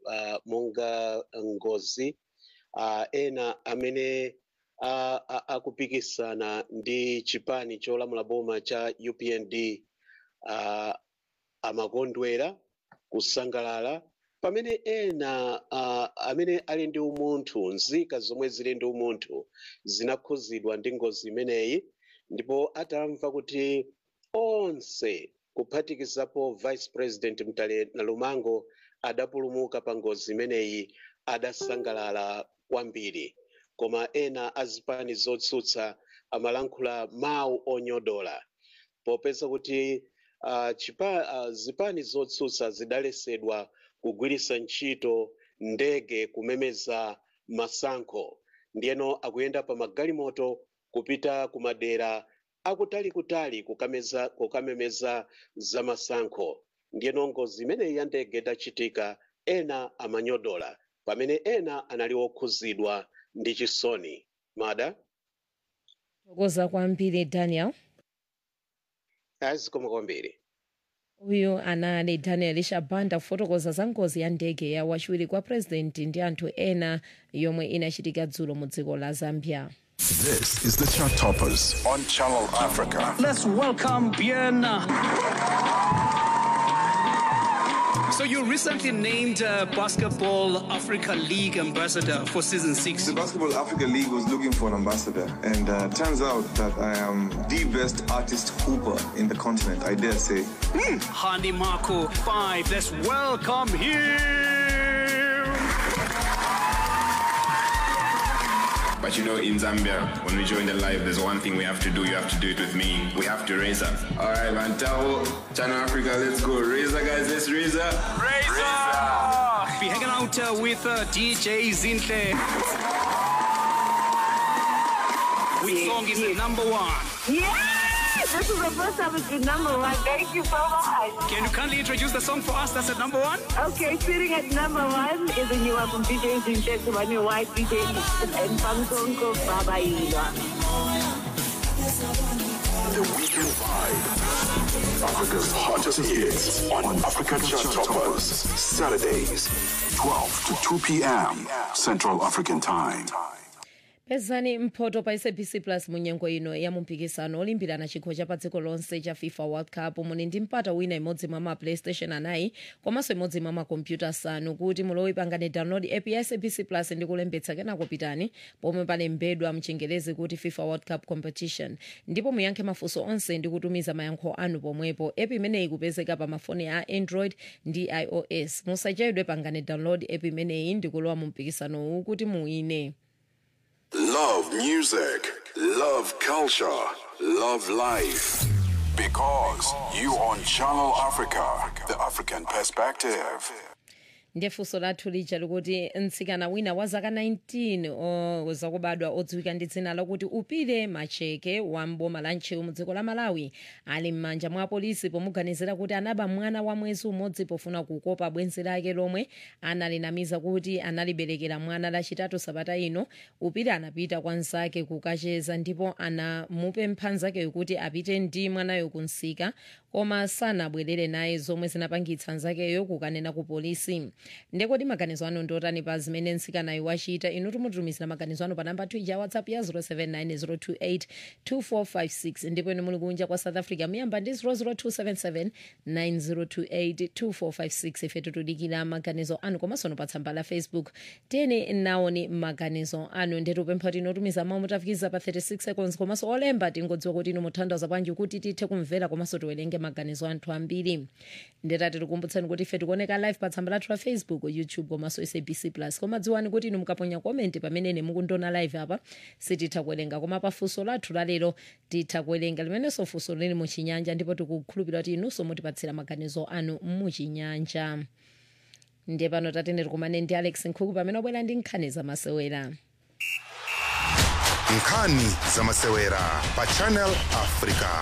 uh, monga ngozi uh, ena amene uh, uh, akupikisana ndi chipani cholamula boma cha upnd uh, amakondwera kusangalala pamene ena uh, amene ali ndi umunthu nzika zomwe zili ndi umunthu zinakhuzidwa ndi ngozi imeneyi ndipo atamva kuti onse kuphatikizapo vice president mtale nalumango adapulumuka pa ngozi imeneyi adasangalala kwambiri koma ena azipani zotsutsa amalankhula mawu onyodola popeza kuti uh, chipa, uh, zipani zotsutsa zidalesedwa kugwiritsa ntchito ndege kumemeza masankho ndiyeno akuyenda pa magalimoto kupita ku madera akutalikutali kukameza kukamemeza za masankho ndiyeno ngozi imeneyi ya ndege itachitika ena amanyodola pamene ena anali okhuzidwa ndi chisoni mada tokoza kwambiri daniel azikoma kwambiri uyu anali daniel shabanda kufotokoza za ngozi ya ndege ya wachiwiri kwa purezidenti ndi anthu ena yomwe inachitika dzulo mu dziko la zambia This is the Chart Toppers on Channel Africa. Let's welcome Bien. So you recently named uh, Basketball Africa League ambassador for season six. The Basketball Africa League was looking for an ambassador, and uh, turns out that I am the best artist hooper in the continent, I dare say. Handy Marco five. Let's welcome him. But you know, in Zambia, when we join the live, there's one thing we have to do. You have to do it with me. We have to raise up. All right, Mantao, Channel Africa, let's go. Raise up, guys. Let's raise up. Raise up. Be hanging out uh, with uh, DJ Zinhle. Which song is the number one? Yes! This is the first time it's been number one. Thank you so much. Can you kindly introduce the song for us that's at number one? Okay, sitting at number one is a new one from DJ Zinhle to my new white DJ and Pangsonko Baba Ilwa. The Weekend Vibe. Africa's hottest hits on Africa Chart Toppers. Saturdays, 12 to 2 p.m. Central African Time. pezani mphoto pa sabc plus munyengo ino ya mumpikisano olimbirana chikho cha pa dziko lonse cha fifa world cup muli ndi mpata wina imodzi mwa ma playstation anayi komanso imodzi mwa makompyuta asanu kuti mulowe pangane download app ya sabc plus ndi kulembetsa kenako pitani pomwe palembedwa mchingerezi kuti fifa world cup competition ndipo muyankhe mafunso onse ndi kutumiza mayankho anu pomwepo app imeneyi kupezeka pa mafoni a android ndi ios musachedwe pangane download app imeneyi ndi kulowa mu mpikisanowu kuti muwine Love music, love culture, love life. Because you on Channel Africa, the African perspective. ndiye funso lathu lija likuti mtsikana wina wa zaka 19 o- zakubadwa odziwika ndi dzina lakuti upire macheke wa mboma la ntcheu mu dziko la malawi ali m'manja mwa apolisi pomuganizira kuti anaba mwana wa mwezi umodzi pofuna kukopa bwenzi lake lomwe analinamiza kuti analiberekera mwana lachitatu sabata ino upire anapita kwa nzake kukacheza ndipo anamupempha nzakeyo kuti apite ndi mwanayo kunsika koma sanabwerere naye zomwe zinapangitsa nzakeyo kukanena ku polisi ndekodi maganizo anu ndiotani pa zimene nsikanayo wachita inu tumutumizira maganizo anu pa namba 2 ya whatsapp ya 079 028 ndipo inu muli kunja kwa south africa muyamba ndi 00277 9028 2456 ife tutudikira maganizo anu komanso no pa tsamba la facebook tene naoni maganizo anu ndetupempha tinotumiza mawu mutafikiza pa 36 seconds komanso olemba tingodziwa kuti inu muthandaza bwanji kuti tithe kumvera komanso tiwerenge maganizo anthu ambiri ndetati tikumbutsani kuti ife tikuoneka live pa tsamba lathu la facebook youtube komanso sabc plus koma dziwani kuti inu mukaponya komenti pamene mukundiona live apa sititha kuwerenga koma pa funso lathu lalero titha kuwerenga limenenso funso lili muchinyanja ndipo tikukhulupirira kuti inunso mutipatsira maganizo anu muchinyanja ndiye pano tatene tikumane ndi alex nkhuku pamene wabwera ndi nkhani zamasewera nkhani zamasewera pa channel africa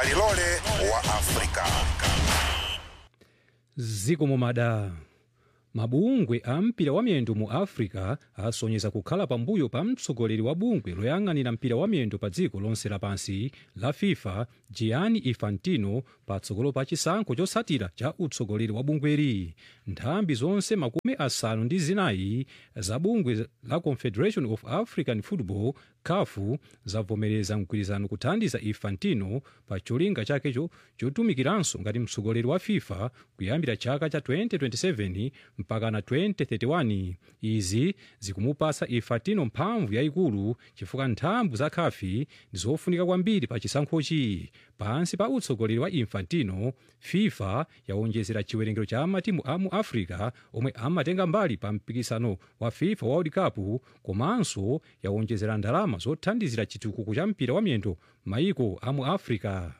kalilole wa africa ziko momada mabungwe a mpira wa miyendo mu africa asonyeza kukhala pambuyo pa mtsogoleri wa bungwe loyang'anira mpira wa miyendo pa dziko lonse lapansi la fifa gianni infantino patsogolo pa chisankho chotsatira cha utsogoleri wa bungweri nthambi zonse makumi asanu ndi zinayi za bungwe la confederation of african football kafu zavomereza mgwirizano kuthandiza infantino pa cholinga chakecho chotumikiranso ngati mtsogoleri wa fifa kuyambira chaka cha 2027 mpaka na 2031 izi zikumupasa infantino mphamvu yayikulu chifukwa nthambi za kafi ndi zofunika kwambiri pa chisankhochi pansi pa utsogoleri wa infantino fifa yawonjezera chiwerengero cha matimu a mu africa omwe amatenga mbali pa mpikisano wa fifa world cup komanso yawonjezera ndalama zothandizira chitukuko cha mpira wa miyendo maiko a mu africa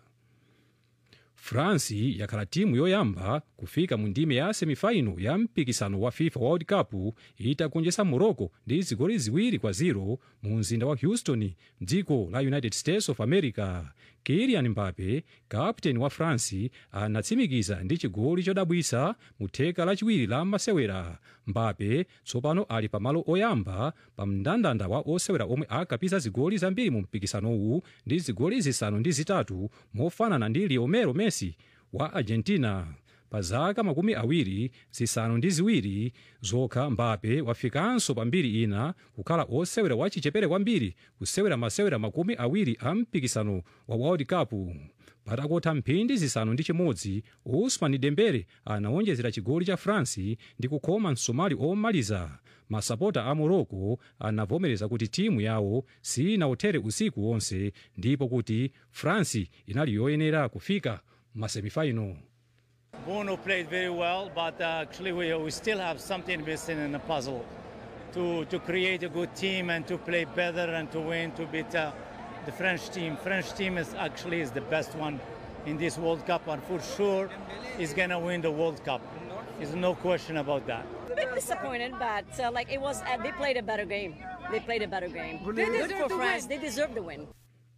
france yakhala timu yoyamba kufika mu ndime ya semifaino ya mpikisano wa fifa world cup itagonjetsa morocco ndi zigoli ziwiri kwa 0 mu mzinda wa houston mdziko la united states of america kilian mbape kapteni wa france anatsimikiza ndi chigoli chodabwitsa mu theka lachiwiri la masewera mbape tsopano ali pamalo oyamba pa mndandanda wa osewera omwe akapisa zigoli zambiri mu mpikisanowu ndi zigoli zisanu ndi zitatu mofanana ndi lionel messi wa argentina pa zaka makumi awiri zisanu ndi ziwiri zokha mbape wafikanso pambiri ina kukhala osewera wachichepere kwambiri kusewera masewera makumi awiri a mpikisano wa world cup patakotha mphindi zisanu ndi chimodzi usman dembele anawonjezera chigoli cha france ndi kukhoma msomali omaliza masapota a morocco anavomereza kuti timu yawo sinawothere usiku wonse ndipo kuti france inali yoyenera kufika masemifaino Bono played very well, but uh, actually we, we still have something missing in the puzzle to, to create a good team and to play better and to win, to beat uh, the French team. French team is actually is the best one in this World Cup and for sure is going to win the World Cup. There's no question about that. A bit disappointed, but uh, like it was, uh, they played a better game. They played a better game. They Good deserve for to France. win. They deserve the win.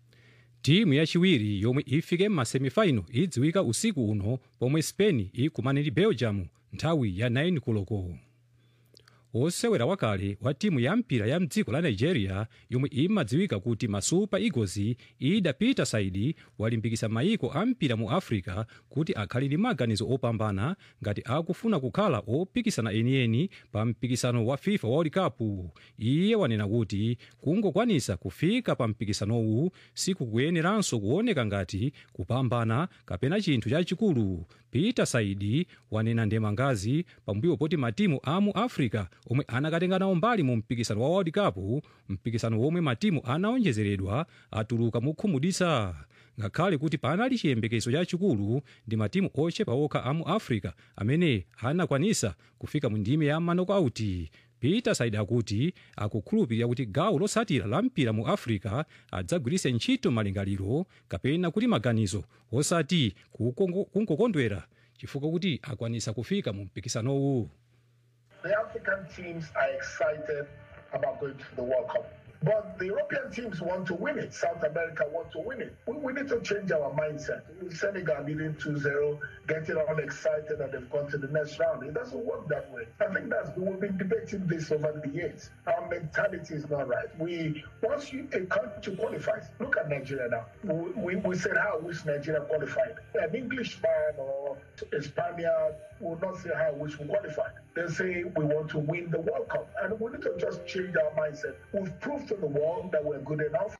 timu yachiwiri yomwe ifike m'masemifaino idziwika usiku uno pomwe spain ikumane ndi belgium nthawi ya 9 koloko osewera wakale wa timu ya mpira ya mdziko la nigeria yomwe imadziwika kuti masupa eagles ida peter saidi walimbikitsa mayiko a mpira mu africa kuti akhale ndi maganizo opambana ngati akufuna kukhala opikisana enieni pa mpikisano wa fifa world cup iye wanena kuti kungokwanisa kufika pa mpikisanowu sikukuyeneranso kuoneka ngati kupambana kapena chinthu chachikulu peter saidi wanena ndemangazi pambuyo poti matimu a mu africa omwe anakatenga nawo mbali mu mpikisano wa world cup mpikisano womwe matimu anaonjezeredwa atuluka mokhumudwitsa ngakhale kuti panali chiyembekezo chachikulu ndi matimu ochepa okha a mu africa amene anakwanisa kufika mu ndime ya manokauti peter saidi akuti akukhulupirira kuti gawo lotsatira la mpira mu africa adzagwiritse ntchito malingaliro kapena kuti maganizo osati kukongo- kungokondwera chifukwa kuti akwanisa kufika mu mpikisanowu The African teams are excited about going to the World Cup. But the European teams want to win it. South America want to win it. We, we need to change our mindset. Senegal leading 2-0, getting all excited that they've gone to the next round. It doesn't work that way. I think that's we've been debating this over the years. Our mentality is not right. We once you, a country qualifies, look at Nigeria now. We, we, we said how I wish Nigeria qualified. An Englishman or a Spaniard will not say how I wish we qualified. They say we want to win the World Cup. And we need to just change our mindset. We've proved to the world that we're good enough.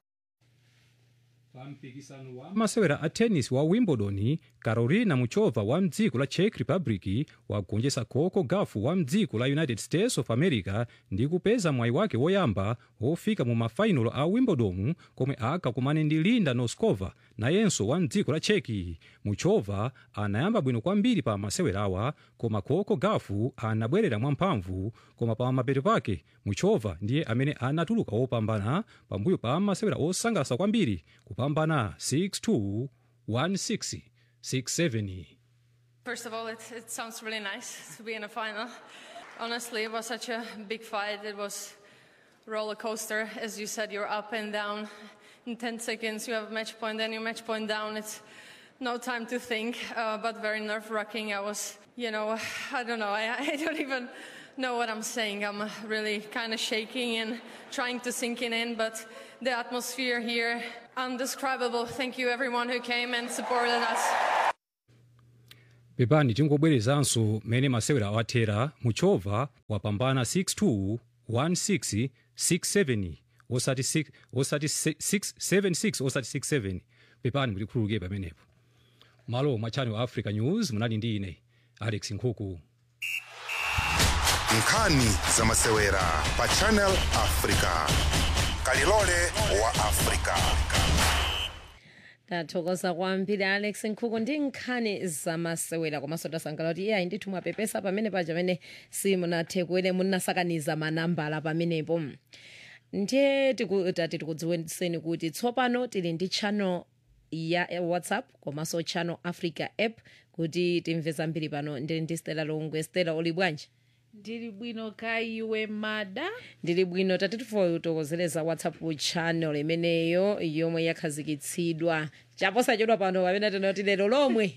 masewera a tennis wa wimbledon carolina muchova wa mdziko la czech republic wagonjetsa coco gauff wa mdziko la united states of america ndi kupeza mwayi wake woyamba wofika mu mafainalo a wimbledon komwe akakumane ndi linda noskova nayenso wa mdziko la czech muchova anayamba bwino kwambiri pa masewerawa koma coco gauff anabwerera mwamphamvu koma pa mapeto pake muchova ndiye amene anatuluka wopambana pambuyo pa masewera osangalatsa kwambiri kupambana 6-2 1-6 6-7 First of all, it, it sounds really nice to be in a final. Honestly, it was such a big fight. It was roller coaster. As you said, you're up and down. In 10 seconds, you have a match point, then your match point down. It's no time to think, uh, but very nerve wracking. I was you know, I don't know. I, I don't even know what I'm saying. I'm really kind of shaking and trying to sink it in, but the atmosphere here, undescribable. Thank you, everyone who came and supported us. pepani tingobwerezanso mmene masewera awathera muchova wapambana 62 16 67 osati 6 osati 676 osati 67 pepani kuti khululuke pamenepo malo mwa channel africa news munali ndi ine alex nkhuku nkhani za masewera pa channel africa kalilole wa africa tathokoza kwambiri alex nkhuku ndi nkhani zamasewera komanso tasangalala kuti iye ayi ndithu mwapepesa pamene paja pamene simunathe kuwene munasakaniza manambala pamenepo ndiye tiku- tati tikudziwitseni kuti tsopano tili ndi channel ya ya whatsapp komanso channel africa app kuti timve zambiri pano ndili ndi stela longwe stela uli bwanji ndili bwino ka iwe mada ndili bwino tati tifotokozeleza whatsapp channel imeneyo yomwe yakhazikitsidwa chaposachedwa pano pamene tinoti lero lomwe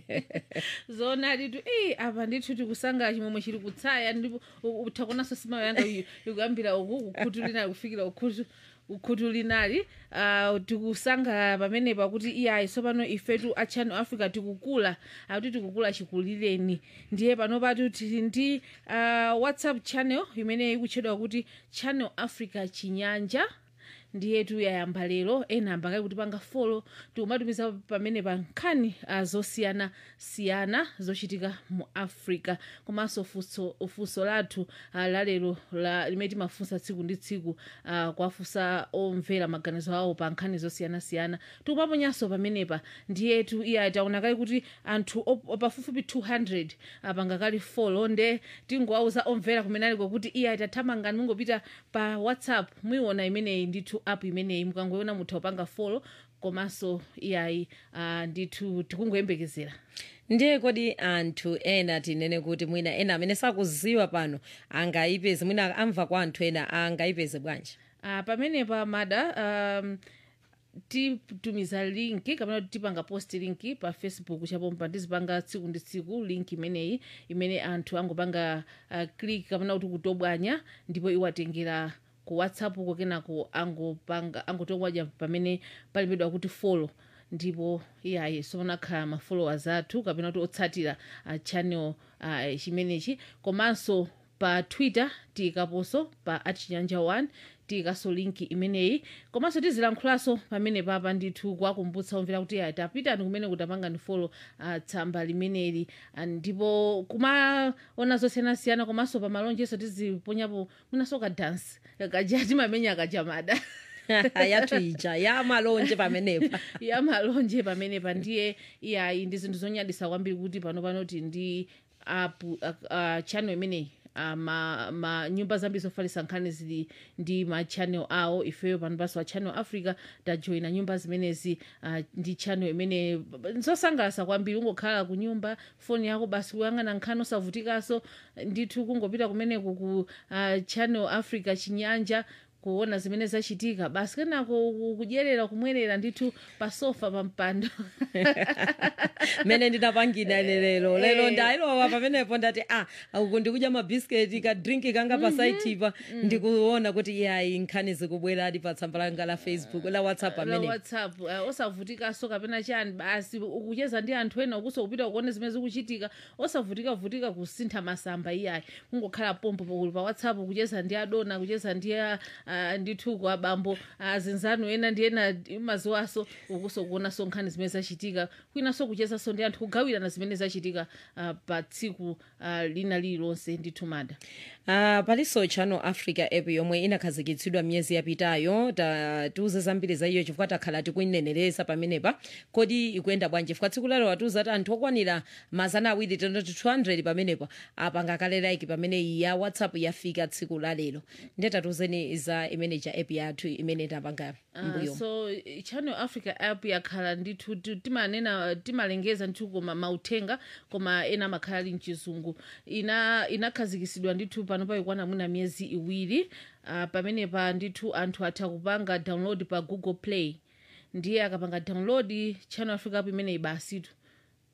zoonadi tu ei apa ndithu tikusangala chimwemwe chili kutsaya ndipo utakonanso simayo yanga yu- ikuyambira uku kukhutu linali kufikira ukhutu ukhutu linali uh, tikusangala pamenepa kuti iyayi tsopano ifetu a channel africa tikukula akuti tikukula chikulireni ndiye pano patu tili ndi uh, whatsapp channel imene ikutchedwa kuti channel africa chinyanja ndiyetu yayamba lero ena ambakali kuti panga folo tikumatumiza pamene pa nkhani uh, zosiyana-siyana zochitika mu africa komanso funso funso lathu uh, lalero la, limene timafunsa tsiku ndi tsiku uh, kwafunsa omvera maganizo awo pa nkhani zosiyana-siyana tikumaponyanso pamenepa ndiyetu iya taonakali kuti anthu op- pafupifupi 200 apangakali folo nde tingowauza omvera kumene aliko kuti iya tathamangani mungopita pa whatsapp muiona imeneyi ndithu app imeneyi mukangoiona mutha kupanga folo komanso iyayi uh, ndithu tikungoyembekezera ndiye kodi anthu ena tinene kuti mwina ena amene sakuziwa pano angayipeze mwina amva kwa anthu ena angayipeze bwanji uh, pamenepa mada um, titumiza linki kapena kuti tipanga post linki pa facebook chapompa ndizipanga tsiku ndi tsiku link imeneyi imene anthu angopanga uh, click kapena kuti kutobwanya ndipo iwatengera ku whatsapp ko kenako angopanga angotobwanya pamene palembedwa kuti follow ndipo iyayi somanakhala ma followers athu kapena kuti otsatira uh, channel uh, chimenechi komanso pa twitter tiyikaponso pa achinyanja 1 tiyikaso linki imeneyi komanso tizilankhulanso pamene papa ndithu kuwakumbutsa omvera kuti ya tapitani kumene kutapanga ni folo uh, tsamba limeneli Ah, ndipo kumaona zosiyanasiyana komanso pa malonjeso tiziponyapo mwinaso ka dance kaja timamenya kajamada yathu ija ya malonje pamenepa ya malonje pamenepa ndiye iyayi ndi zinthu zonyadisa kwambiri kuti pano panoti ndi app uh, uh, channel imeneyi Uh, ma, ma nyumba zambiri zofalitsa nkhani zili ndi ma channel awo ifeyo pano panso wa channel africa tajoyina nyumba zimenezi uh, ndi channel imene zosangalatsa kwambiri ungokhala ku nyumba foni yako basi kuyang'ana nkhani osavutikanso ndithu kungopita kumeneku ku uh, channel africa chinyanja kuona zimene zachitika basi kenako ku- kudyerera kumwerera ndithu pa sofa pa mpando mene ndinapangira lero lero Eh. ndailowa pamenepo ndati ah uku ndikudya mabhisiketi kadrinki kanga pasaitipa ndikuona kuti yayi nkhani zikubweradi pa tsamba langa la facebook la whatsapp la pamene whatsapp uh, osavutikanso kapena chani basi ukucheza ndi anthu ena ukuso kupita kuone zimene zikuchitika osavutikavutika kusintha masamba iyayi kungokhala pompo pakuli pa whatsapp kucheza ndi adona kucheza ndi a- a- ndithu abambo azinzanu ena ndi ena mazuwaso ukuso kuonanso nkhani zimene zachitika kwinanso kuchezanso ndi anthu kugawirana zimene zachitika uh, pa tsiku uh, lina lililonse ndithu mada Uh, palinso channel africa app yomwe inakhazikitsidwa miyezi yapitayo ta- tiuze zambiri za iyo chifukwa takhala tikuinenereza pamenepa kodi ikuyenda bwanji chifukwa tsiku lero watiuza kuti anthu okwanira mazana awiri tendoti 200 pamenepa apanga kale like pamene ya whatsapp yafika tsiku la lero ndiye tatiuzeni za imene cha app yathu imene tapanga Uh, mbuyo so eh, channel africa app yakhala ndithu ti- timanena timalengeza ndithu koma mauthenga koma ena amakhala ali mchizungu ina inakhazikitsidwa ndithu pano paikwana mwina miyezi iwiri uh, pamenepa ndithu anthu atha kupanga download pa google play ndiye akapanga download channel africa app imeneyi basitu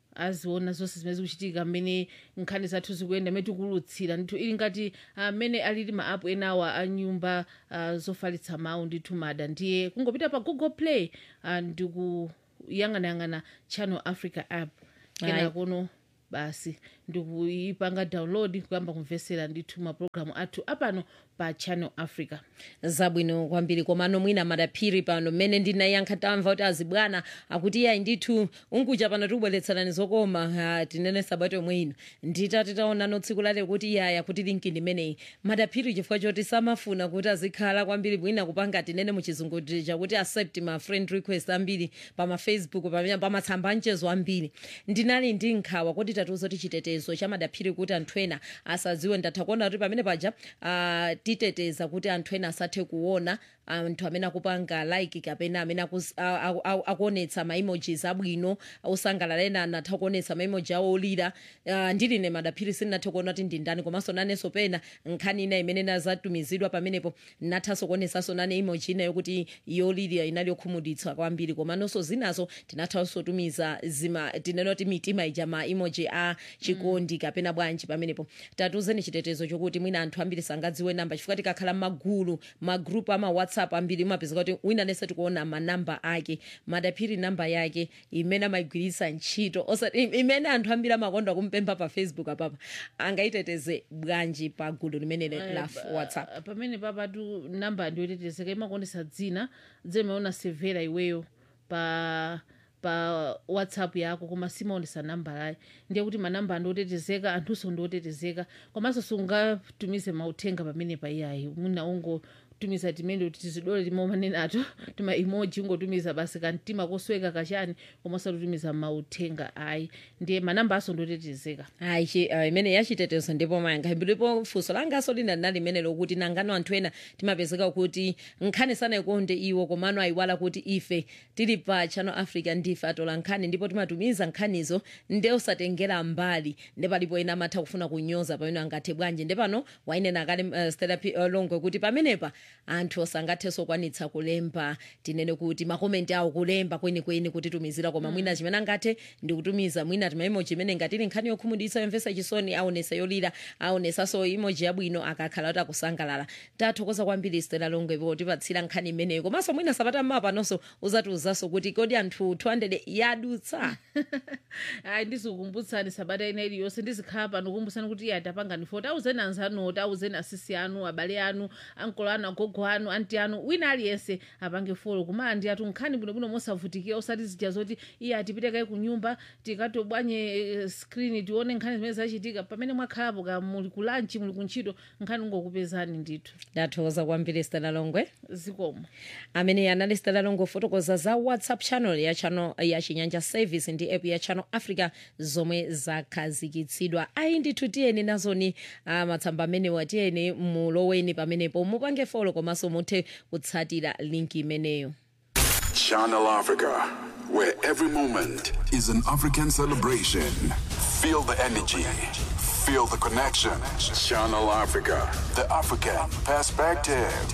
aziona zonse zimene zikuchitika mmene nkhani zathu zikuyenda mmene tikulutsira ndithu ili ngati amene alili ma app enawa a nyumba uh, zofalitsa mawu ndithu mada ndiye kungopita pa google play uh, ndikuyang'anayang'ana channel africa app Ayi. kena kuno basi ndikuyipanga download kuyamba kumvesera ndithu mapulogalamu athu apano pa channel africa zabwino kwambiri komano mwina madaphiri pano mmene ndinayankha tamva kuti azibwana akuti yayi ndithu unkuja pano tikubweretserani zokoma ah, tinene sabato yomwe ino nditati taonano tsiku lale kuti yaya kuti linki ndimeneyi madaphiri chifukwa choti samafuna kuti azikhala kwambiri mwina kupanga tinene muchizungu chakuti accept ma friend request ambiri pamafacebook pamene pamatsamba mchezo ambiri ndinali ndi nkhawa kuti tatiuza kuti chitetezo cha madaphiri kuti anthu ena asadziwe ndatha kuona kuti pamene paja ah, titeteza kuti anthu ena asathe kuona anthu amene akupanga like kapena amene akus- a- a- a- akuonetsa maemojis abwino osangalala ena anatha kuonetsa maemoji awo olira Ah, ndiline madaphiri sindinathe kuona kuti ndi ndani komanso nanenso pena nkhani ina imene nazatumizidwa pamenepo nathanso kuonetsanso nane emoji ina yokuti yolirira inali yokhumudwitsa kwambiri komanonso zinazo tinathanso tumiza zima tinena kuti mitima ija ma emoji a chikondi kapena bwanji pamenepo tatuzeni chitetezo chokuti mwina anthu ambiri sangadziwe namba chifukwa tikakhala magulu magrupu ama whatsapp ambiri umapezeka kuti wina nese tikuona manamba ake madaphiri namba yake imene amayigwiritsa ntchito osati imene anthu ambiri amakonda kumpempha pa facebook apapa angaiteteze bwanji pa gulu limene la Eh, whatsapp pa- pamene papatu namba ndiyotetezeka imakuonesa dzina dzemaiona severa iweyo pa pa whatsapp yako koma simaonesa namba layi ndiye kuti manamba andiotetezeka anthunso ndiotetezeka komanso sungatumize mauthenga pamene pa iyayi mwina ungotumiza timene kuti tizidole timomanenato tima emoji ungotumiza basi kamtima kosweka kachani koma usatutumiza mauthenga ayi ndiye manamba aso ndiotetezeka ayi chi- ah, imene yachitetezo ndipo mayanga ndipo funso langaso lina linali limene lokuti nangano anthu ena timapezeka kuti nkhani sanayikonde iwo komano ayiwala kuti ife tili pa channel africa ndife atola nkhani ndipo timatumiza nkhanizo nde usatengera mbali nde palipo ena amatha kufuna kunyoza pamene angathe bwanji nde pano wainena kale uh, stela P- uh, longwe kuti pamenepa anthu osangathenso kwanitsa kulemba tinene kuti makomenti awo kulemba kwenikweni kutitumizira koma mwina chimene angathe ndi kutumiza mwina timaimoji imene ngatili nkhani yokhumudwitsa yomvetsa chisoni aonesa yolira aonesanso imoji yabwino akakhala kuti akusangalala tathokoza kwambiri stela longwe potipatsira nkhani imeneyo komanso mwina sabata mmawa panonso uzatiuzanso kuti kodi anthu 200 yadutsa ayi ndizikukumbutsani sabata ina iliyonse ndizikhala pano kukumbusani kuti iye atapangani foti auzeni anzanoti auzeni asisi anu abale anu ankolo anu agogo anu anti anu wina aliyense apange folo kumala ndi atu nkhani bwinobwino mosavutikira osati zija zoti iye atipite kayi ku nyumba tikatobwanye eh, skrini tione nkhani zimene zachitika pamene mwakhalapo ka muli ku lanchi muli ku ntchito nkhani ungokupezani ndithu ndathokoza kwambiri stela longwe zikomo amene anali stela longwe fotokoza za whatsapp channel ya channel ya chinyanja service ndi app ya channel africa zomwe zakhazikitsidwa ayi ndithu tiyeni nazoni uh, matsamba amenewa tiyeni muloweni pamenepo mupange folo komanso muthe kutsatira linki imeneyo Channel Africa, where every moment is an African celebration. Feel the energy, feel the connection. Channel Africa, the African perspective.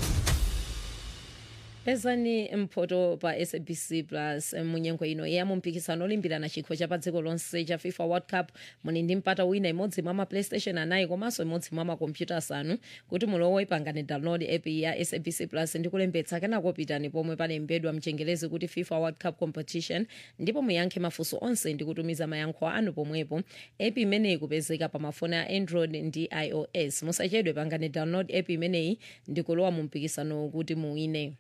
pezani mphoto pa sabc plus munyengo ino ya mumpikisano olimbirana chikho cha pa dziko lonse cha fifa world cup muli ndi mpata wina imodzi mwa maplaystation anayi komanso imodzi mwa makompyuta asanu kuti mulowe pangani download app ya sabc plus ndi kulembetsa kenako pitani pomwe palembedwa mchengelezi kuti fifa world cup competition ndipo muyankhe mafunso onse ndi kutumiza mayankho anu pomwepo app imeneyi kupezeka pa mafoni a android ndi ios musachedwe pangani download app imeneyi ndi kulowa mu mpikisano kuti muwine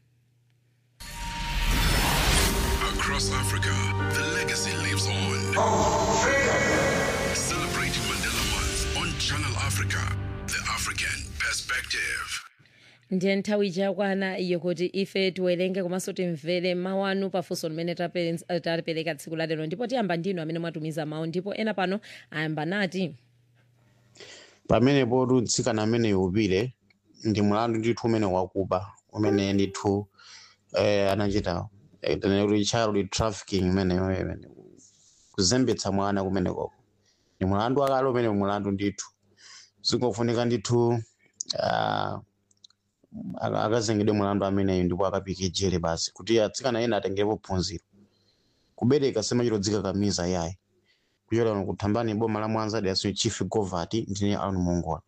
Across Africa, the legacy lives on. Celebrating Mandela Month on Channel Africa, the African perspective. ndiye nthawi chakwana iyo kuti ife tiwerenge komanso timvere mawu anu pafunso limene tape- tapereka tsiku la lero ndipo tiyamba ndinu amene mwatumiza mawu ndipo ena pano ayamba nati pamenepo mtsikana amene upire ndi mlandu ndithu umene wakuba umene ndithu eh, anachita eh, tene kuti child trafficking imeneyo imene kuzembetsa mwana kumenekoko ni mlandu wakale umene mlandu ndithu zingofunika ndithu ah, aka- akazengedwe mlandu ameneyo ndipo akapike jere basi kuti atsikana ena atengerepo phunziro kubereka semachitodzika kamiza yayi kuchokera kuno kuthambani boma la mwanza diaso chief govert ndine aron mongola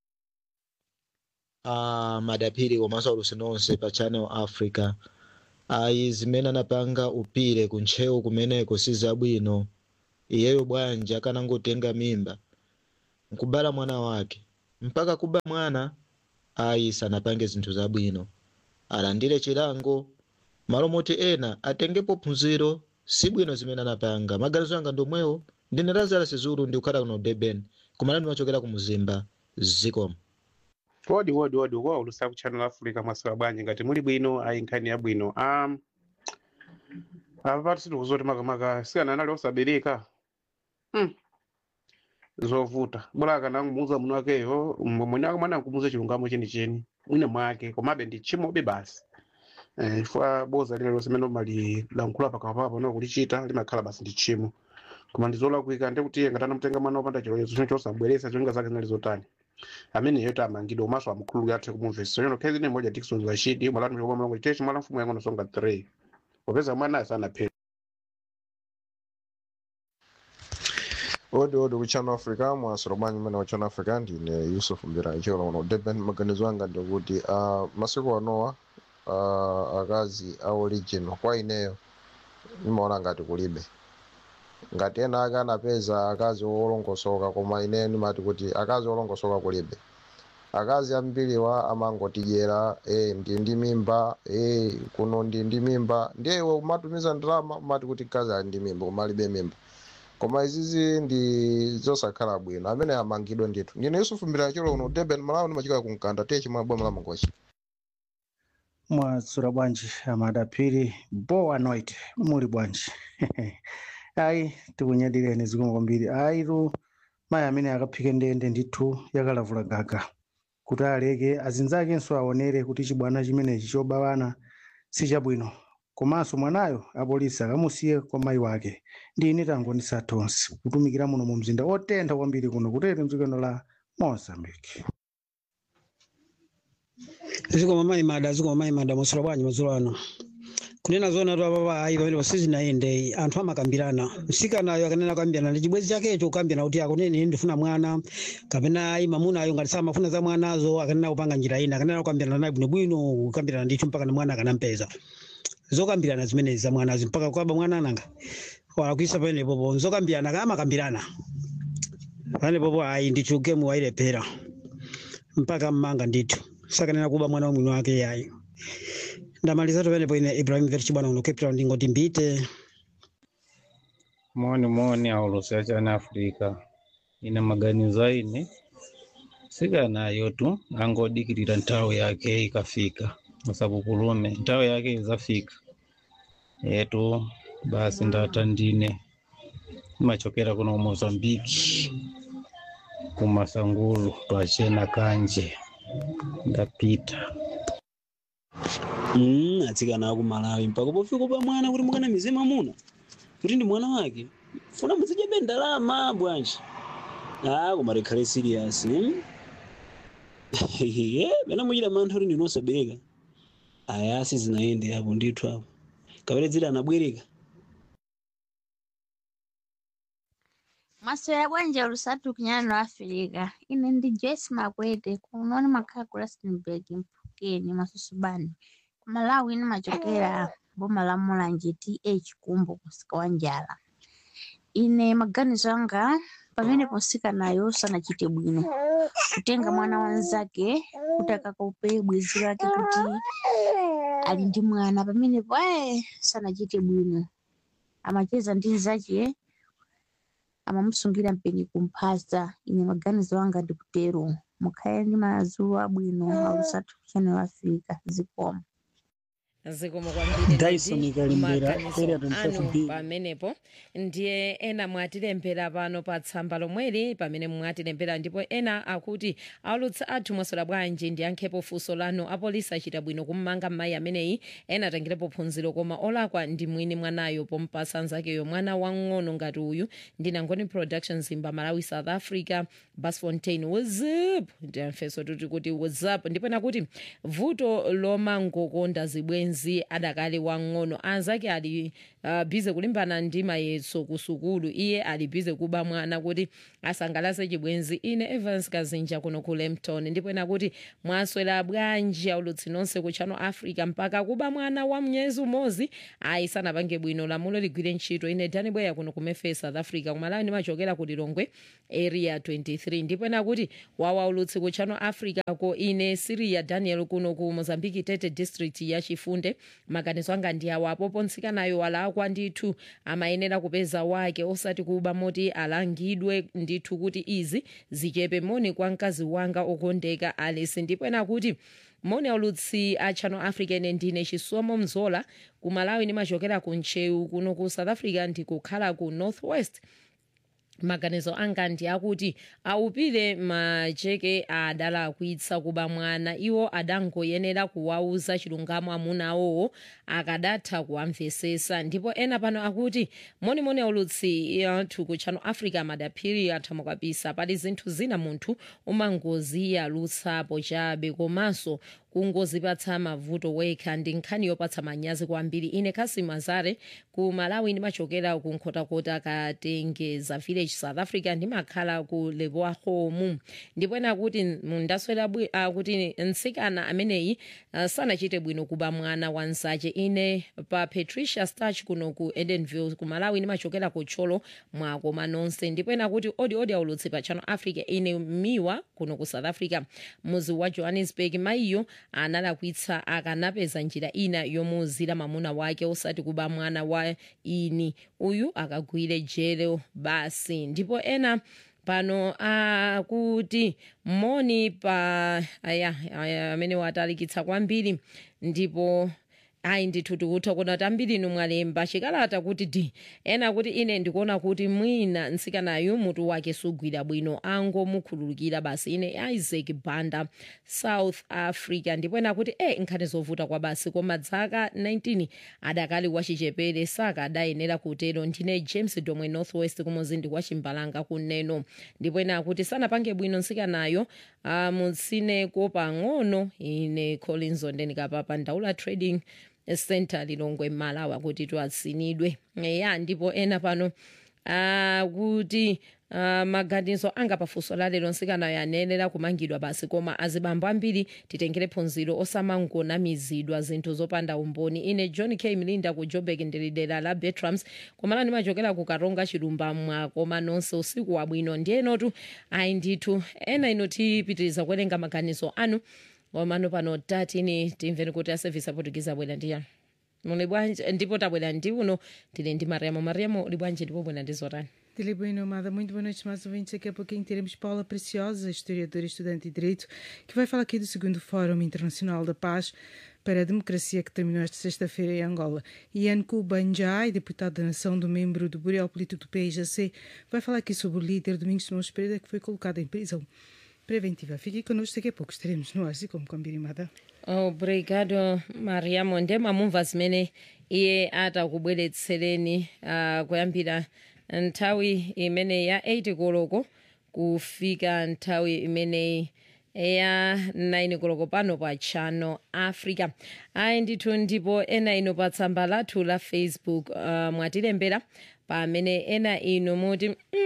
uh, madapiri komanso alusi nonse pa channel africa ayi zimene anapanga upire kuntcheu kumeneko si zabwino iyeyo bwanji akanangotenga mimba nkubala mwana wake mpaka kuba mwana ayi sanapange zinthu zabwino alandire chilango malo moti ena atengepo phunziro si bwino zimene anapanga maganizo anga ndomwewo ndine lazarus zulu ndikukhala kuno durban kumene ndimachokera ku muzimba zikomo wodi wodi wodi kwa ulusa ku channel africa mwasula bwanji ngati muli bwino ayi nkhani ya bwino um, apa pati sitikuzoti makamaka sikana anali osabereka hmm. zovuta bora akanangumuuza muno wakeyo mwene wake mwana nkumuuza chilungamo chenicheni mwine mwake komabe ndi chimobe basi eh, chifukwa boza lile lonse mene umalilankhula pakapapa no kulichita limakhala basi ndi chimo koma ndizolakwika ndekuti iye ngati anamutenga mwana wopanda chilolezo chino chosabweresa cholinga zake zinali zotani ameneyo tamangidwa umaso amkhululu athe kumumvesa chono khezi ine moja dikson zashidi mwalatu mchokoma mlongo chitechi mwala mfumu yangono songa 3 popeza mwana asanaphera odi odi ku channel africa mwasolo bwanji mmene wa channel africa ndine yusuf mbira ichokera kuno durban maganizo anga ndikuti uh, masiku anowa uh, akazi a origin kwa ineyo imaona ngati kulibe ngati ena ake anapeza akazi olongosoka koma ine ndimati kuti akazi olongosoka kulibe akazi ambiriwa amangotidyera e, ndi ndi mimba e, kuno ndi ndi mimba ndiye iwe umatumiza ndalama umati kuti kazi ali ndi mimba koma alibe mimba koma izizi ndi zosakhala bwino amene amangidwe ndithu ndine yusufu mbira cholo kuno durban malawi ndimachika kumkanda tiye chimwe boma la mangochi mwasula bwanji amadapiri boa noite muli bwanji ayi tikunyadireni zikomo kwambiri ayi tu mayi amene akaphike ndende ndithu yakalavula gaga kuti aleke azinzakenso aonere kuti chibwana chimenechi chobawana si chabwino komanso mwanayo apolisi akamusiye kwa mayi wake ndi ine tangonisa tonse kutumikira muno mu mzinda otentha kwambiri kuno kutete mdzikano la mozambique zikoma mayi mada zikoma mayi mada mwasula bwanji madzulo ano kunena zona tu apapa ayi pamene pasizinaende anthu amakambirana msikanayo akanena kukambirana ndi chibwezi chakecho kukambirana kuti akunene ndifuna mwana kapena ayi mamunayo ngati samafuna za mwanazo akanena kupanga njira ina akanena kukambirana naye bwinobwino kukambirana ndithu mpaka na mwana akanampeza zokambirana zimenezi za mwanazi mpaka kwaba mwana ananga walakwisa panepopo zokambirana kamakambirana panepopo ayi ndithu gemu wayilephera mpaka mmanga ndithu sakanena kuba mwana wa mwini wake yayi ndamaliza tupenepo ine ibrahim verchibwana uno cape town ndingoti mbite moni moni aulusi chani africa ine maganizo aine sikanayo tu angodikirira nthawi yake ikafika usakukulume nthawi yake izafika etu basi ndata ndine imachokera kuno mozambiki kumasangulu twachena kanje ndapita Mm, atsikana aku malawi mpaka pofika pa mwana kuti mukana mizima muna kuti ndi mwana wake funa muzidyabe ndalama bwanji ah koma likhale serious hmm? ye pena muchita mantha kuti ndinosabereka aya sizinaende apo ndithu apo kapere dzira anabwereka maswera bwanje olusatu kunyana lwa afirika ine ndi joyce makwete kunoni makhala ku rustenburg mphukeni masusubani ku malawi ine machokera boma la mulanje th kumbo kusika wa njala ine maganizo anga pamene ponsikanayo sanachite bwino kutenga mwana wanzake kuti akakaupe bwenzi lake kuti ali ndi mwana pamenepo ayi sanachite bwino amacheza ndi nzache amamusungira mpeni kumphaza ine maganizo anga ndikutero mukhale ndi madzulo abwino alusatu channel africa zikomo zikomo kwambiri Dyson ndi Kalembera, maganizo area 25 anu B. pamenepo ndiye ena mwatilembera pano pa tsamba lomweli pamene mwatilembera ndipo ena akuti aulutsi athu mwaswera bwanji ndiyankhepo funso lanu apolisi achita bwino kummanga mayi ameneyi ena atengerepo phunziro koma olakwa ndi mwini mwanayo pompasa anzakeyo mwana wang'ono ngati uyu ndinangoni production zimba malawi south africa basfontein whatsapp ndiyamfeso tuti kuti whatsapp ndipo nakuti vuto lomangokonda zibwenzi chibwenzi adakali wang'ono anzake ali uh, bize kulimbana ndi mayeso ku sukulu iye ali bize kuba mwana kuti asangalase chibwenzi ine evans kazinja kuno ku lempton ndipo ena kuti mwaswera bwanji aulutsi nonse ku channel africa mpaka kuba mwana wa mnyezi umodzi ayi sanapange bwino lamulo ligwire ntchito ine dani bweya kuno kumefe south africa kumalawi ndimachokera ku lilongwe area 23 ndipo ena kuti wawa ulutsi ku channel africa ko ine siria daniel kuno ku mozambique tete district ya chifunde maganizo anga ndi awa apopo nsikanayo walakwa ndithu amayenera kupeza wake osati kuba moti alangidwe ndithu kuti izi zichepe moni kwa mkazi wanga okondeka alice ndipo ena kuti moni aulutsi a channel africa ine ndine chisomo mzola ku malawi ndimachokera ku ncheu kuno ku south africa ndikukhala ku northwest maganizo anga ndi akuti aupire macheke adalakwitsa kuba mwana iwo adangoyenera kuwauza chilungamo amuna awowo akadatha kuwamvesesa ndipo ena pano akuti monimoni aulutsi athu ku channel africa madaphiri athamo kabisa pali zinthu zina munthu umangoziyalutsapo chabe komanso kungozipatsa mavuto wekha ndi nkhani yopatsa manyazi kwambiri ine kasi mazare ku malawi ndimachokera ku nkhotakota katengeza village south africa ndimakhala ku leboahomu ndipo ena kuti mundaswera uh, kuti nsikana ameneyi uh, sanachite bwino kuba mwana wa nsache ine pa patricia starch kuno ku edenville ku malawi ndimachokera ku tcholo mwakoma nonse ndipo ena kuti odi odi aulutsi pa channel africa ine miwa kuno ku south africa muzi wa johannesburg mayiyo analakwitsa akanapeza njira ina yomuzira mamuna wake osati kuba mwana wa ini uyu akagwire jele basi ndipo ena pano akuti moni pa aya aya amene watalikitsa kwambiri ndipo ayi ndithu tikutha kuona kuti ambiri inu mwalemba chikalata kuti di ena kuti ine ndikuona kuti mwina nsikanayu mutu wake sugwira bwino angomukhululukira basi ine isaac banda south africa ndipo ena kuti e nkhani zovuta kwa basi koma dzaka 19 adakali wachichepere saka adayenera kutero ndine james domwe northwest kumuzindi kwa chimbalanga kuneno ndipo ena akuti sanapange bwino nsikanayo mutsineko pang'ono ine collins ondenikapapa ndaula trading center lilongwe malawi akuti twatsinidwe ya ndipo ena pano akuti uh, maganizo anga pafunso la lero nsikanayo anayenera kumangidwa basi koma azibambo ambiri titengere phunziro osamangonamizidwa zinthu zopanda umboni ine john k mlinda ku joburg ndili dera la bertrams komala ndimachokera ku karonga chilumba mwakoma nonse usiku wabwino ndiyenotu ayi ndithu ena ino tipitiriza kuwerenga maganizo anu wamano pano tatini timveni kuti aservice aportuguese abwera ndiyani muli bwanji ndipo tabwera ndi uno tili ndi mariamo mariamo uli bwanji ndipo bwera ndi zotani Dele Bueno Amada, muito boa noite, mais ouvintes. Daqui a pouquinho teremos Paula Preciosa, historiadora e estudante de Direito, que vai falar aqui do segundo Fórum Internacional da Paz para a Democracia que terminou esta sexta-feira em Angola. Ian Kubanjai, deputado da Nação do membro do Bureau Político do PIJC, vai falar aqui sobre o líder Domingos Simões Pereira, que foi colocado em prisão preventiva. Fique connosco, daqui a pouco estaremos no ar, como combinado. obrigado mariamo ndemamumva zimene iye atakubweretsereni uh, kuyambira nthawi imene ya 8 koloko kufika nthawi imeneyi ya 9 koloko pano pa channel africa ayi ndithu ndipo ena ino pa tsamba lathu la facebook uh, mwatilembera pamene ena ino muti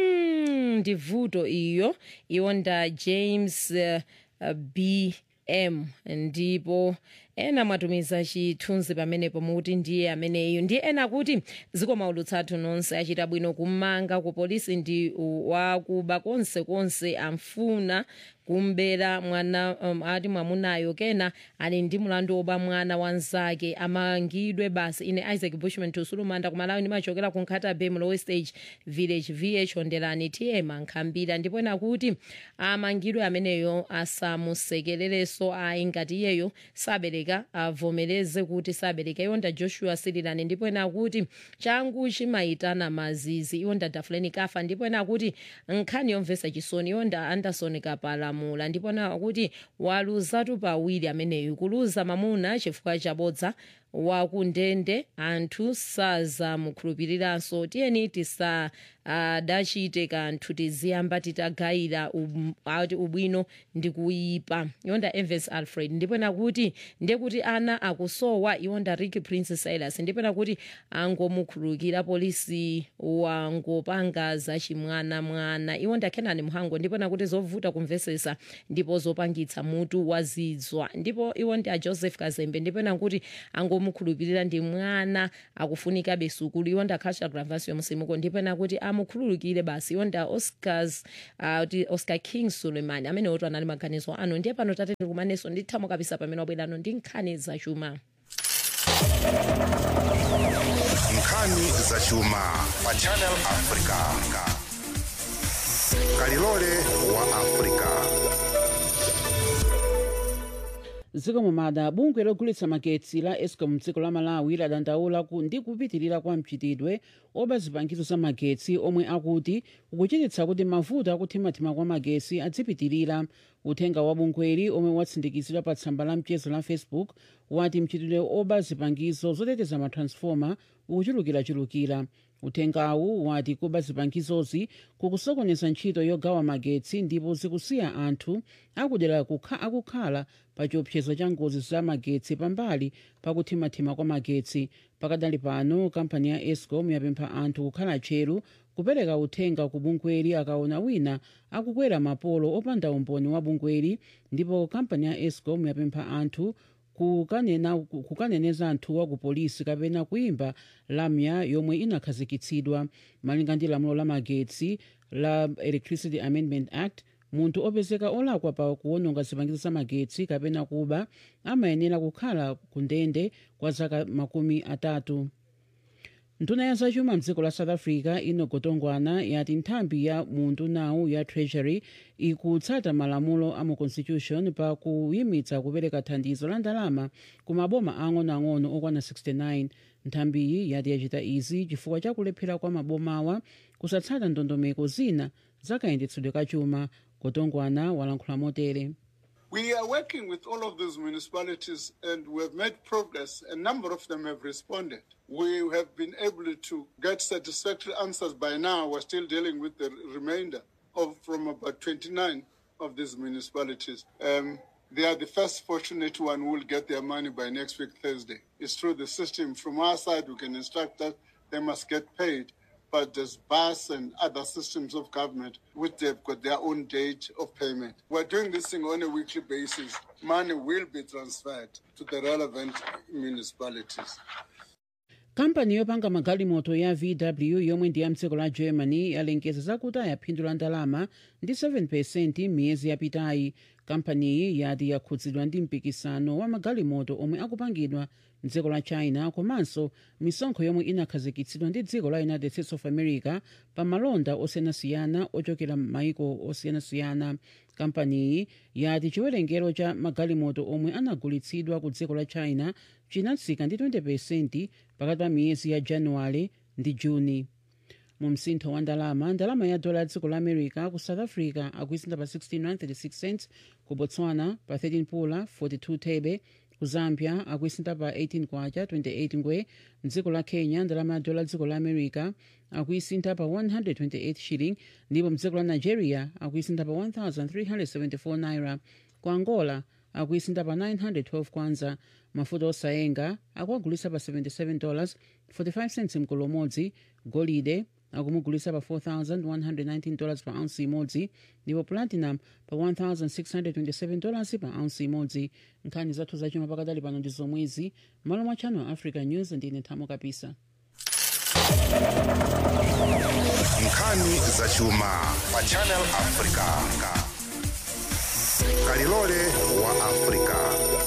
mm, ndi vuto iyo iwo nda james uh, uh, b m ndipo ena mwatumiza chithunzi pamenepo mukuti ndiye ameneyo ndiye ena kuti zikomo ulutsathu nonse achita bwino kumanga ku polisi ndi wakuba konse konse amfuna kumbera mwana um, ati mwamunayo kena ali ndi mulandu woba mwana wanzake amangidwe basi ine isaac bushman tusulumanda kumalawi ndimachokera ku nkhata bay mlowe stage village vh ondelani tm ankhambira ndipo ena kuti amangidwe ameneyo asamusekererenso ayi ngati iyeyo sabereka avomereze kuti sabereka iwonda joshua sirilani ndipo ena kuti changu chimayitana mazizi iwonda dafuleni kafa ndipo ena kuti nkhani yomvetsa chisoni iwonda anderson kapalamula ndipo ena kuti waluzatu pawiri ameneyu kuluza mamuna chifukwa chabodza wakundende anthu sazamukhulupiriranso tiyeni tisadachite kanthu tiziyamba titagayira um- ati ubwino ndi kuyipa yonda evans alfred ndipena kuti ndekuti ana akusowa iwonda ricky prince silas ndipena kuti angomukhululukira polisi wangopanga zachimwanamwana iwonda kenani mhango ndipena kuti zovuta kumvesesa ndipo zopangitsa mutu wazidzwa ndipo iwonda a joseph kazembe ndipena kuti angomukhulupirira ndi mwana akufunikabe sukulu iwonda culture gravasio musimuko ndipena kuti amukhululukire basi iwonda oscars uh, kuti oscar king suleiman amene oto anali maganizo ano ndiye pano tate ndikumaneso ndithamo kabisa pamene wabwerano ndi nkhani zachuma nkhani zachuma pa channel africa kalilole wa africa dziko mumada bungwe logulitsa magetsi la escom mdziko la malawi ladandaula ku ndi kupitirira kwa mchitidwe oba zipangizo za magetsi omwe akuti ukuchititsa kuti mavuto akuthimathima kwa magetsi adzipitirira uthenga wa bungweli omwe watsindikizidwa pa tsamba la mchezo la facebook wati mchitidwe oba zipangizo zoteteza matransfoma ukuchulukirachulukira uthengawu wati kuba zipangizozi kukusokoneza ntchito yogawa magetsi ndipo zikusiya anthu akudera kukha, akukhala pa chiopsezo cha ngozi za magetsi pambali pakuthimathima kwa magetsi pakadali pano kampani ya escom yapempha anthu kukhala tcheru kupereka uthenga ku bungweli akaona wina akukwera mapolo opanda umboni wa bungweli ndipo kampani ya escom yapempha anthu kukanena kukaneneza anthuwa ku polisi kapena kuimba lamya yomwe inakhazikitsidwa malinga ndi lamulo la magetsi la electricity amendment act munthu opezeka olakwa pa kuwononga zipangizo za magetsi kapena kuba amayenera kukhala ku ndende kwa zaka makumi atatu nduna ya zachuma mdziko la south africa ino gotongwana yati nthambi ya mundunawu ya treasury ikutsata malamulo a mu constitution pa kuyimitsa kupereka thandizo la ndalama ku maboma ang'onoang'ono okwana 69 nthambiyi yati yachita izi chifukwa cha kulephera kwa mabomawa kusatsata ndondomeko zina zakayendetsedwe kachuma gotongwana walankhula motere We are working with all of those municipalities and we have made progress. A number of them have responded. We have been able to get satisfactory answers by now. We're still dealing with the remainder of from about 29 of these municipalities. Um, they are the first fortunate one who will get their money by next week, Thursday. It's through the system. From our side, we can instruct that they must get paid. But there's BAS and other systems of government which they've got their own date of payment. We're doing this thing on a weekly basis. Money will be transferred to the relevant municipalities. kampani yopanga magalimoto ya vw yomwe ndi ya mdziko la germany yalengeza zakuti yaphindula ndalama ndi 7 miyezi yapitayi kampaniyi yati yakhudzidwa ndi mpikisano wa magalimoto omwe akupangidwa mdziko la china komanso misonkho yomwe inakhazikitsidwa ndi dziko la united states of america pa malonda osiyanasiyana ochokera m'maiko osiyanasiyana kampaniyi yati chiwerengero cha magalimoto omwe anagulitsidwa ku dziko la china chinatsika ndi 20 pakati pa miyezi ya januwale ndi juni mu msintho wa ndalama ndalama ya dola ya dziko la america ku south africa akuisinda pa 16.36 cents ku botswana pa 13 pula 42 thebe ku zambia akuisinda pa 18 kwacha 28 ngwe mdziko la kenya ndalama ya dola ya dziko la america akuisinda pa 128 shilling ndipo mdziko la nigeria akuisinda pa 1374 naira ku angola akuisinda pa 912 kwanza mafuta osayenga akuagulisa pa 77 dollars 45 cents mkolo umodzi golide akumugulisa pa 4119 dollars pa ounce imodzi ndipo platinum pa 1627 dollars pa ounce imodzi nkhani zathu zachuma pakadali pano ndi zomwezi malo mwa channel africa news ndine thamo kapisa nkhani zachuma pa channel africa kalilole wa africa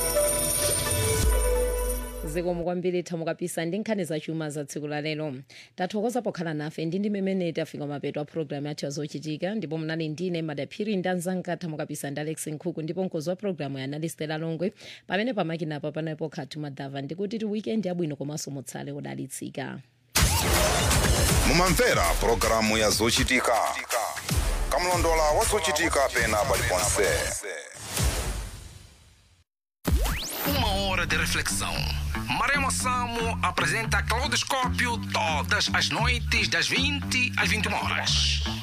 zikomo kwambiri thamo kapisa ndi nkhani zachuma za tsiku la lero tathokoza pokhala nafe ndi ndi mmene tafika mapeto a programu yathu yazochitika ndipo mnali ndine madaphiri ndi anzanga thamo kapisa ndi alex nkhuku ndipo mkozi wa programu ya analistela longwe pamene pamakinapa panapo khatu madava ndikuti ti weekend yabwino komanso mutsale udalitsika mumamvera pulogalamu ya zochitika kamlondola wa zochitika pena paliponse Uma hora de reflexão. Maremo Samo apresenta Claudoscópio todas as noites das 20 às 21 horas.